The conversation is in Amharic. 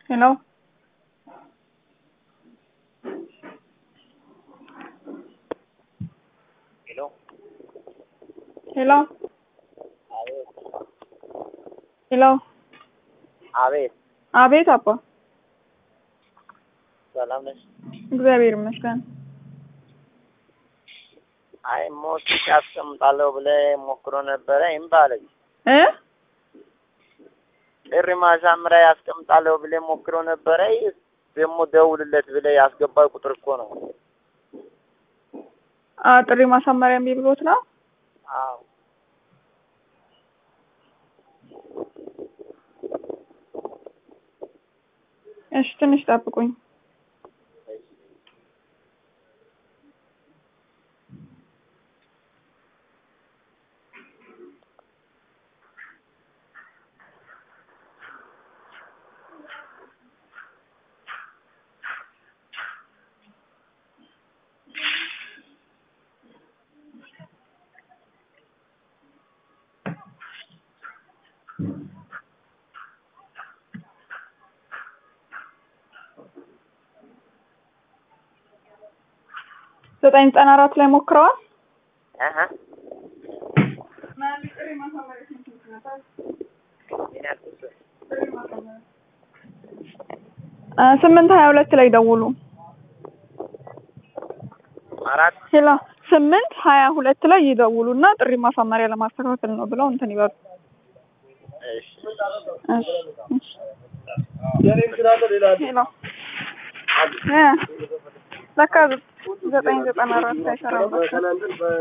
Hello? Hello? Hello? አቤት ሄሎ አቤት አቤት አባ ሰላም ነሽ? እግዚአብሔር ይመስገን። አይ ሞትሽ አስቀምጣለሁ ብለህ ሞክሮ ነበረ እምቢ አለኝ። እ ጥሪ ማሳመሪያ ያስቀምጣለሁ ብለህ ሞክሮ ነበረ ደግሞ ደውልለት ብለህ ያስገባው ቁጥር እኮ ነው። አ ጥሪ ማሳመሪያ እምቢ ብሎት ነው? አዎ እሺ ትንሽ ጠብቁኝ። ዘጠኝ ዘጠና አራት ላይ ሞክረዋል። አሀ ምን ያልኩት አ ስምንት ሀያ ሁለት ላይ ደውሉ። አራት ሄሎ ስምንት ሀያ ሁለት ላይ ይደውሉ እና ጥሪ ማሳመሪያ ለማስተካከል ነው ብለው እንትን ይበሉ። እሺ እሺ እሺ ሄሎ እ ለካ ዘጠኝ ዘጠና አራት አይሰራም።